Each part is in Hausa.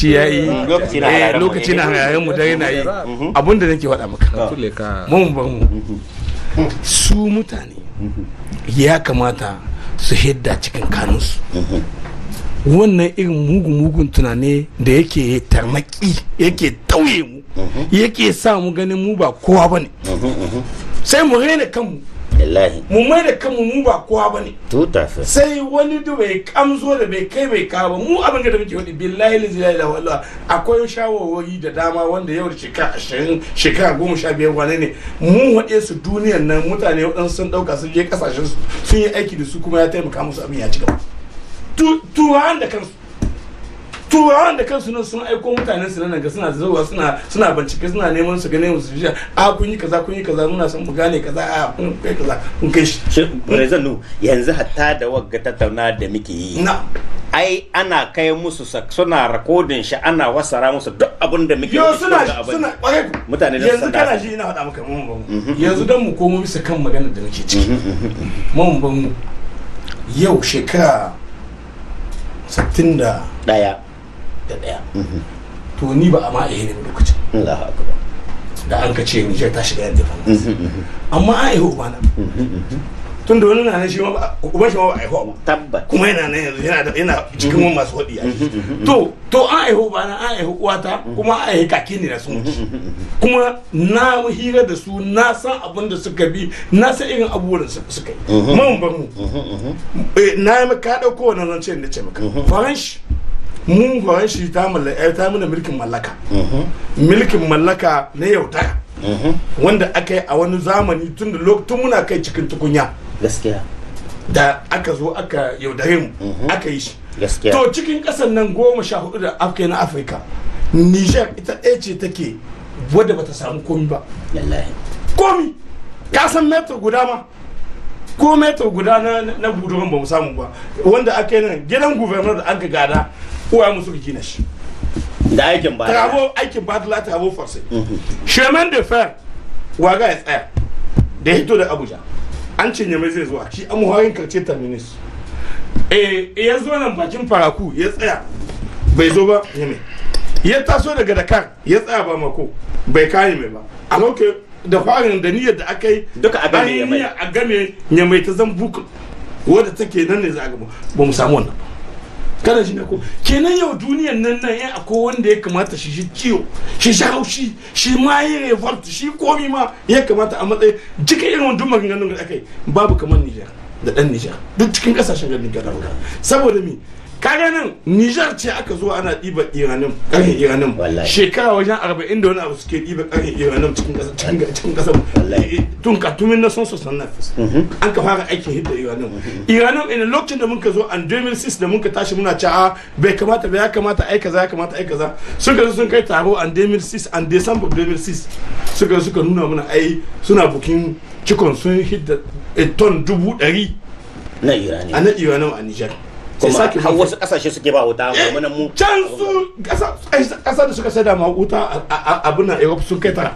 lokaci ya yi Lokaci na eh, hararen mu. lokaci na hararen mu dare na yi abin da nake faɗa maka tule ka mun bar mu su mutane ya kamata su hidda cikin kanunsu wannan irin mugun-mugun tunane da yake tarnaki yake tauye mu yake sa mu ganin mu ba kowa ba ne sai mu raina kanmu wallahi mu mai da kanmu mu ba kowa ba ne tuta fa sai wani da bai kamzo da bai kai bai kawo ba mu abin da muke wadi billahi la ilaha illa wallah akwai shawarwari da dama wanda yau da shekara ashirin shekara goma sha biyar wane ne mu waɗe su duniyan nan mutane waɗansu sun ɗauka sun je ƙasashen su sun yi aiki da su kuma ya taimaka musu abin ya ci gaba Tu- turawan da kansu turawan da kansu nan sun aiko mutanen su nan ga suna zuwa suna suna bincike suna neman su gane musu jiya a kun yi kaza kun yi kaza muna son mu gane kaza a kun kai kaza kun kai shi shi Prezanu yanzu hatta da wagga tattauna da muke yi na ai ana kai musu sa- suna rakodin shi ana wasara musu duk abin da muke yo yi suna ga abin. suna kwarai ku Mutane da yanzu su kana dasa. ji ina faɗa maka mun ban mu yanzu dan mu komo bisa kan maganar da muke ciki mun ban mu yau shekara 60 da daya da daya to ni ba a ma iya ne lokacin Allahu akbar da an ka ce Nijar ta shiga yadda fa amma an aihu ubana tun da wani na nan shi ma ba- uban shi ma ba a aihu ba tabbat kuma yana nan yanzu yana da yana cikin wani masu hudi to to an aihu bana an aihu uwata kuma an aihu kaki ne da sun mutu kuma na mu hira da su na san abin da suka bi na san irin abubuwan da suka- suka yi mun bar mu Eh, na yi maka dauko wannan zance da ce maka faranshi mun faranshi ta mallaka ta mana mulkin mallaka mulkin mallaka na yaudara wanda aka yi a wani zamani tun da lokacin muna kai cikin tukunya gaskiya da aka zo aka yaudare mu aka yi shi gaskiya to cikin ƙasar nan goma sha hudu da afirka na afirka niger ita ɗaya ce take wadda bata samu komi ba wallahi komi ka san metar guda ma ko metar guda na na budurin ba mu samu ba wanda aka yi nan gidan gubernar da aka gada uwa mu suka gina shi da aikin ba travo aikin badala travo force chemin de fer waga ya tsaya da ya hito da abuja an cinye mai zai zuwa shi amuharin karce terminus eh ya zo nan bakin faraku ya tsaya bai zo ba yame ya taso daga dakar ya tsaya ba mako bai kayi mai ba a lokacin da farin da niyyar da aka yi Duka a game an yi Yamai. niyyar a game nyamai ta zan bukul wadda take nan ne za a gaba ba mu samu wannan ba kana shi ne ko kenan yau duniyan nan nan ya akwai wanda ya kamata shi shi ciwo shi shi haushi shi ma yi revolt shi komi ma ya kamata a matsayin jika irin wani dumar ganin da aka yi babu kamar Nijar da dan Nijar duk cikin kasashen ganin Nijar saboda mi kaga nan Nijar ce aka zo ana ɗiba iranin ƙarfin iranin Wallahi. shekara wajen arba'in da wani abu suke ɗiba ƙarfin iranin cikin ƙasa cikin cikin ƙasar Wallahi. tun ka tumin na son sosan na an ka fara aikin hidda iranin iranin ina lokacin da muka zo an 2006 da muka tashi muna ci a bai kamata ba ya kamata ai kaza ya kamata ai kaza suka zo sun kai taro an 2006 an december 2006 suka zo suka nuna mana ai suna bukin cikon sun hidda eh, ton dubu ɗari na irani a na iranin a nijar sai kuma sake har bukin- wasu kasashe suke ba wuta mu nan mu can su kasa da suka sai da ma wuta abin na europe sun kai tara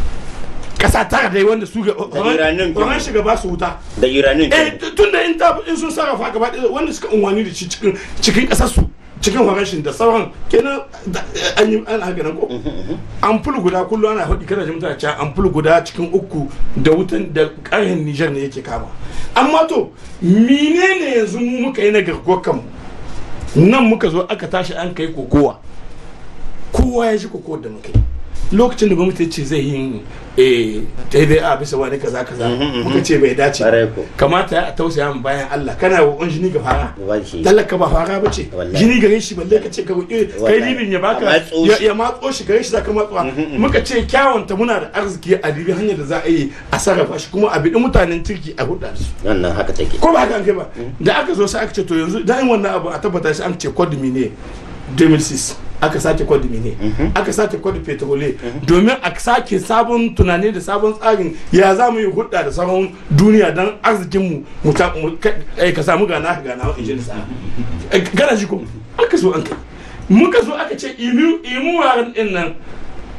kasa tara dai wanda su ga Iranin ke- ran shiga ba su wuta da iranin eh ke tun da in ta in sun sarrafa gaba ɗaya wanda suka unwani da shi cikin cikin kasar su cikin farashin da sauran kenan da- an yi an haka nan ko ampul guda kullum ana faɗi kana ji mutane cewa ampul guda cikin uku da wutan da ƙarhin Niger ne yake kama amma to menene yanzu mu muka yi na garkuwar kanmu nan muka zo aka tashi an kai kokowa kowa ya shi kokowar da muka yi lokacin da gwamnati ya ce zai yi eh daidai a bisa wani kaza kaza muka ce bai dace ba. Ƙwarai ko. kamata ya tausaya mu bayan Allah kana roƙon jini ga fara Ba shi. talaka ba fara ba ce Wallahi. jini gare shi balle ka ce ka roƙi kai Wallahi. libin ya A baka matso ya shi. ya matso shi gare shi zaka matsuwa muka ce kyawunta muna da arziki a dibi hanyar da za a yi a sarrafa shi kuma a biɗi mutanen turki a hudda da su wannan haka take ko ba haka an kai ba da aka zo sai aka ce to yanzu da in wannan abu a tabbata shi an ce kwadumi ne 2006 aka sake kwadumi ne aka sake kwadu petrole domin a sake sabon tunani da sabon tsarin ya za mu yi hudda da sauran duniya don arzikinmu mu ta- mu ka eh, ka samu gana ka gana in ji sa gana shi ko aka zo an kai muka zo aka ce imu imu waran din nan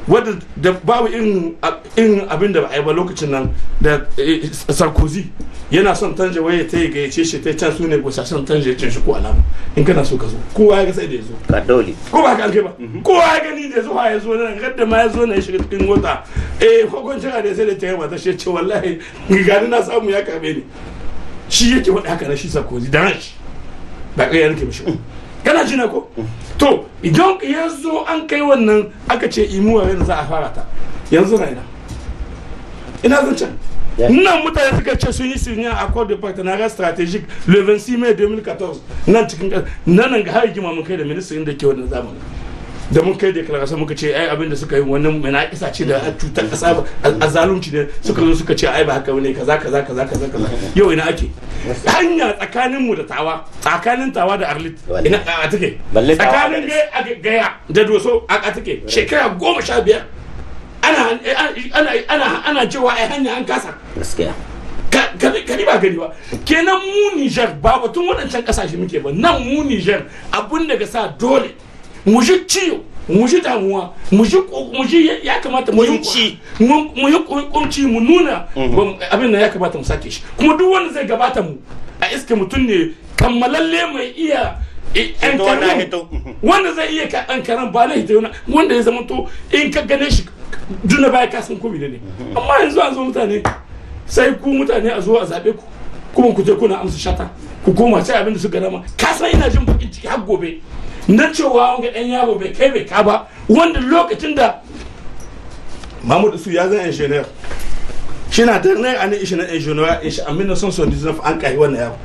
wadda da babu irin irin abin da ba a yi ba lokacin nan da eh, sarkozy yana son tanje waye ta yi gayyace shi ta can su ne gusa son tanje cin shi ko alama in kana so ka zo kowa ya ga sai da ya zo ka dole ko ba ka alke ba kowa ya gani da zuwa ya zo nan gadda ma ya zo na ya shiga cikin mota eh hukuncin da sai da ta yi mata shi ce wallahi gani na samu ya karbe ni shi yake wada haka na shi sarkozy da ran shi ba kai yanke mishi ba. kana jina ko to idan ya zo an kai wannan aka ce imuwa yanzu za a fara ta yanzu na ina ina zan can Yes. nan mutane suka ce sun yi signé accord de partenariat stratégique le 26 mai 2014 nan cikin ƙasa- nan nan ga har rigima mun kai da ministrin da ke wannan zamanin da mun kai declaration muka ce ai abin da suka yi wannan mana isa ce da cutar kasa ba a zalunci ne suka zo suka ce ai ba haka bane kaza kaza kaza kaza kaza yau ina ake hanya tsakanin mu da tawa tsakanin tawa da arlit Wallahi. ina a take Balle tawa tsakanin da- gai a gaya da doso a a take shekara goma sha biyar ana ana ana ana cewa ai hanya an kasa gaskiya ka ka- ka ba gani ba kenan mu Niger ba batun waɗancan ƙasashe muke ba nan mu Niger abun daga sa dole mu ji ciwo mu ji damuwa mu ji ko- mu ji ya- ya kamata mu yi Kunci. mu mu yi kun- kunci mu nuna ba- abin nan ya kamata mu sake shi kuma duk wanda zai gabata mu a iske mutum ne kammalalle mai iya eh, yan Hito na karan- hito. wanda zai iya ka an karan ba na hito yana wanda ya zama to in ka gane shi duna baya ka san ko ne amma yanzu an zo mutane sai ku mutane a zo a zaɓe ku kuma ku je kuna amsa shata ku koma sai abin da suka dama ka san ina jin bakin ciki har gobe na cewa wanga ɗan yaro bai kai bai ka ba wanda lokacin da Mahmud Su ya zan engineer shi na da na ne ishi na engineer in shi a 1979 an kai wannan yaro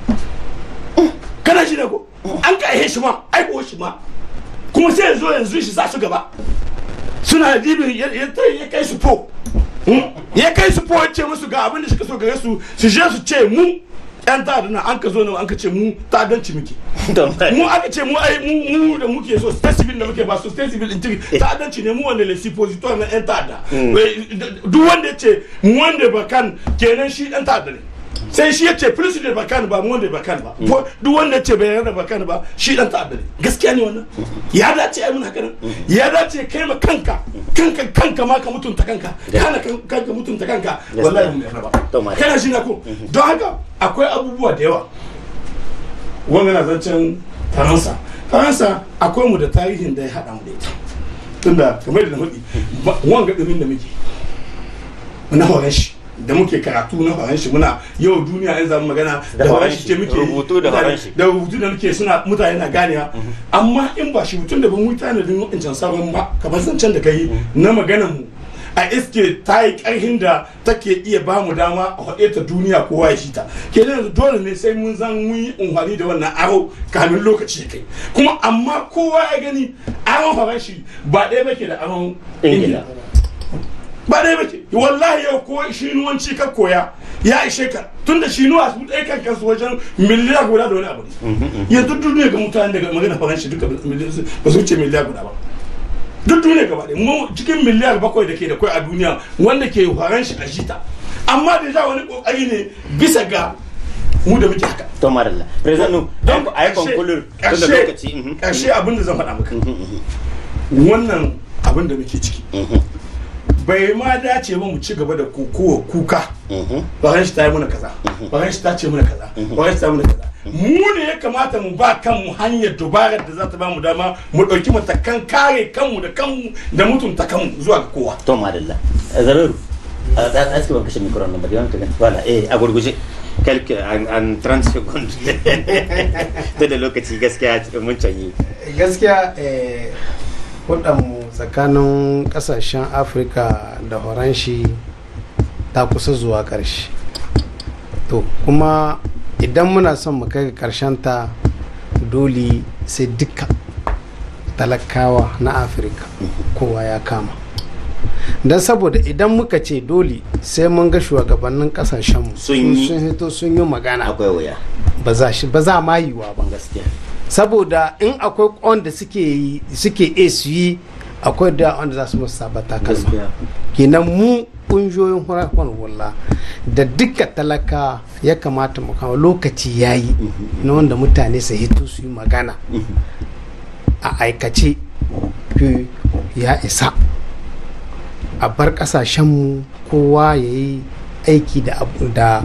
kana shi ne ko an kai shi ma aiko shi ma kuma sai yanzu yanzu shi za su gaba suna dibin ya ya- ya kai su po Hmm? ya kai su po ya ce musu ga abin da suka so gare su su je su ce mu yan ta'adda na an ka zo nan an ka ce mu ta'addanci muke mu aka ce mu ai mu mu da muke so state civil da muke ba so state civil integrity ta'addanci ne mu wanda le suppositoire na yan ta'adda Wai, d- duk wanda ya ce mu wanda ba kan kenan shi dan ta'adda ne sai shi ya ce plus da bakan ba mu wanda ba kan ba Ko duk wanda ya ce bai yarda bakan ba shi dan ta'adda ne gaskiya ne wannan ya dace ai mun haka nan ya dace kai ma kanka kanka kanka ma ka mutunta kanka kana kan- kanka mutunta kanka wallahi mun yarda To, ba ma- kana shi na ko don haka akwai abubuwa da yawa wanga na zancen faransa faransa akwai mu da tarihin da ya haɗa mu da ita tunda kamar da na faɗi ba- wanga ɗumin da muke na horon shi da muke karatu na horon shi muna yau duniya in zamu magana Da da horon horon shi shi, ce muke rubutu da mutane- horon shi. da rubutu da muke suna mutane na ganewa amma in ba shi mutum da ban wuta na din wancan sauran ba kamar zancen da kai na maganar mu a iske ta yi karhin da take iya ba mu dama a haɗe ta duniya kowa ya shi ta kenan yanzu dole ne sai mun zan mun yi unhwani da wannan aro kamin lokaci ya kai kuma amma kowa ya gani aron farashi ba ɗaya bake da aron ingila ingila ba ɗaya bace wallahi yau ko shinuwanci ka koya ya ishe ka tun da shinuwa su ɗaya kan kansu wajen miliyar guda da wani abu ne yanzu duniya ga mutane daga magana faranshi duka ba su wuce miliyar guda ba duk duniya gaba ɗaya mu cikin miliyar bakwai da ke da kwai a duniya wanda ke faranshi a jita amma da ja wani kokari ne bisa ga mu da muke haka to maralla president don a yi konkulur tun da lokaci mhm. ƙarshe abin da zan faɗa maka wannan abin da muke ciki bai ma dace ba mu ci gaba da kokowa kuka Mhm. bayan shi ta yi mana kaza bayan shi ta ce mana kaza bayan shi ta yi mana kaza mu ne ya kamata mu ba kanmu hanyar dubarar da za ta ba mu dama mu ɗauki matakan kare kanmu da kanmu da mutunta kanmu zuwa ga kowa to madalla zararu a tsaski ban kashe mikron nan ba da yawan wala eh a gurguje kelke an an 30 seconds to da lokaci gaskiya mun canyi gaskiya eh, mu tsakanin kasashen afirka da horanshi ta kusa zuwa ƙarshe to kuma idan muna son mu kai ga ta dole sai duka talakawa na afirka kowa ya kama don saboda idan muka ce dole sai mun ga shugabannin kasashenmu Sun yi. sun hito sun yi magana akwai wuya ba za shi ba za ma yiwa ba gaskiya saboda in akwai wanda suke yi suke iya su yi akwai da wanda za su musu sabata kalma gaskiya kenan mu kungiyoyin hurakon walla da duka talaka ya kamata mu kama lokaci ya yi na wanda mutane su hito su yi magana a aikace fi ya isa a bar kasashenmu kowa ya yi aiki da abu da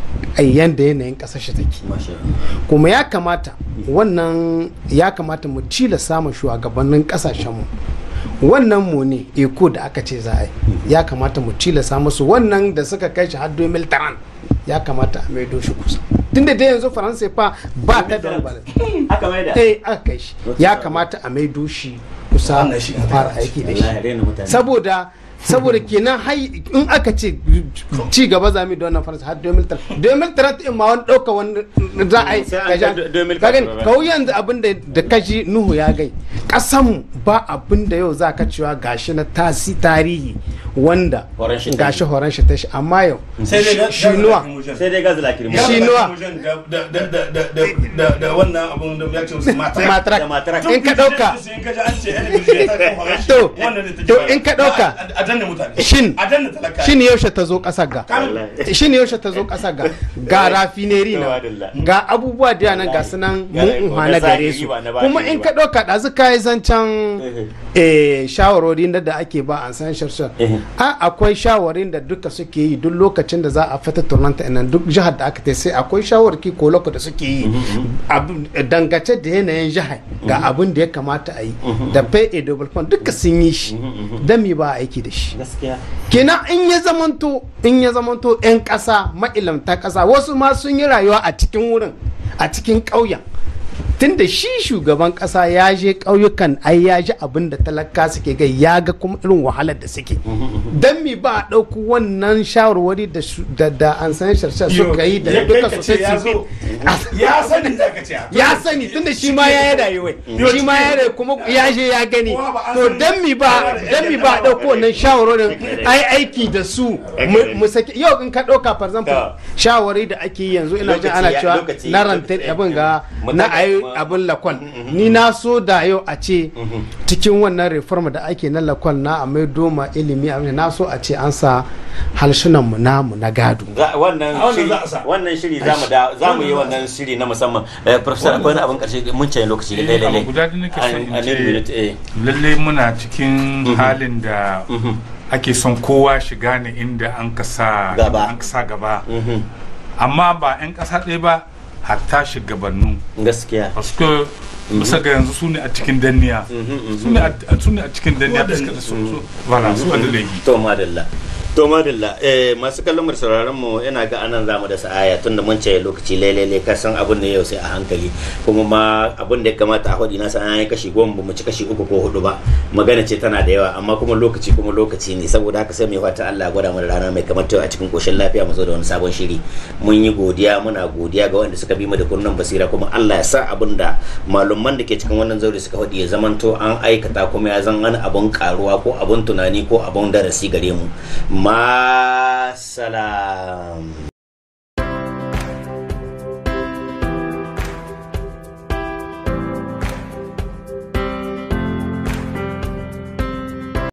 yanda yanayin kasashe take masha Allah. kuma ya kamata wannan ya kamata mu cila samun shugabannin kasashenmu wannan mu ne eko da aka ce za a yi ya kamata mu cilasa musu wannan da suka kai shi har 2030 ya kamata a maido shi kusa tunda dai yanzu faransa fa ba ta da wani balance. haka mai da eh aka kai shi ya kamata a maido shi kusa Wannan shi a fara aiki da shi wallahi rena mutane saboda saboda kenan hai in aka ce ci gaba za mu yi da wannan faransa har 2030 2030 in ma wani ɗauka wani za a yi Sai an ka ja- kai 2030 ka gani ba. kawo yanzu abin da da kashi nuhu ya gai ƙasanmu ba abin da yau za ka cewa gashi na tasi tarihi wanda Horon shi ta gashi yi. horon shi ta shi amma yau sai dai ga- shinuwa sai dai gazi lakiri Ya Shi ba nuwa. da mujan da- da- da- da- da- da- da- da wannan abun da ya ce musu mata matrak da matrak. in ka ɗauka in ka ji an ce yan bijiyar ta kan horon shi, To, wannan ne take to fara. in ka ɗauka, a a danna mutane shin- a danna talaka shin yaushe ta zo ƙasar ga Kamin- shin yaushe ta zo ƙasar ga ga rafineri na Tawadilla. ga abubuwa da nan ga sunan Ga mun na na gare zahiri su ba na ba kuma ne in ba. ka ɗauka ɗazu ka yi zancen eh, shawarwari na da ake ba an san sharshen Eh. a akwai shawarin da duka suke yi duk lokacin da za a fita turnanta nan duk jihar da aka tai sai akwai shawarki ko loko da suke yi Abu- dangace da yanayin jihar ga abin da ya kamata a yi da pay a double fund duka sun yi shi dan mi ba a aiki da shi gaskiya kenan in ya zamanto in ya zamanto 'yan ƙasa ma'ilamta ƙasa wasu ma sun yi rayuwa a cikin wurin a cikin ƙauyen tunda shi shugaban ƙasa ya je ƙauyukan ai ya ji abin da talaka suke gai ya ga kuma irin wahalar da suke don mi ba a ɗauku wannan shawarwari da shu- da da an san sharshen suka yi da Ya duka kai ka ce sosai ya zo ya sani za ka ce ya sani tunda shi ma ya yi rayuwa shi ma ya rayu kuma ya je ya gani Kowa ba an to san- dan mi ba dan mi ba dauko wannan shawarorin ai aiki da su mu- mu saki yau in ka dauka for example Ta. shawari da ake yi yanzu ina jin Lokaci ana ya- cewa lokaci- na ranta lokaci- abin ga mu na daga- ayi mu- abin lakwal ni na so da yau a ce cikin wannan reform da ake na lakwal na a mai doma ilimi a na so a ce an sa halshunan mu namu na gado Za- wannan A wannan shiri za a sa. wannan shiri za mu da za mu yi wannan shiri na musamman eh professor akwai wani abin karshe mun ce lokaci da Eh, lalle abu guda da nake son in a ce- minute eh lallai muna cikin halin da ake son kowa shiga ne inda an ka sa Gaba. an ka sa gaba mhm. amma ba 'yan ƙasa ɗaya ba hatta shugabannu gaskiya paske bisa ga yanzu su ne a cikin danniya su ne a- su ne a cikin danniya da suka su su wala su da laifi to madalla to madalla eh masu kallon mu da sauraron mu ina ga anan zamu da sa'aya tunda mun ce lokaci lailai ka san abun ne yau sai a hankali kuma ma abun da ya kamata a hudi na san an yi kashi goma ba mu ci kashi uku ko hudu ba magana ce tana da yawa amma kuma lokaci kuma lokaci ne saboda haka sai mai fata Allah ya gwada mu da rana mai kamar ta a cikin koshin lafiya mu zo da wani sabon shiri mun yi godiya muna godiya ga wanda suka bi mu da kunnan basira kuma Allah ya sa abun da malumman da ke cikin wannan zauri suka hudi ya zamanto an aikata kuma ya zan wani abun karuwa ko abun tunani ko abun darasi gare mu ma salam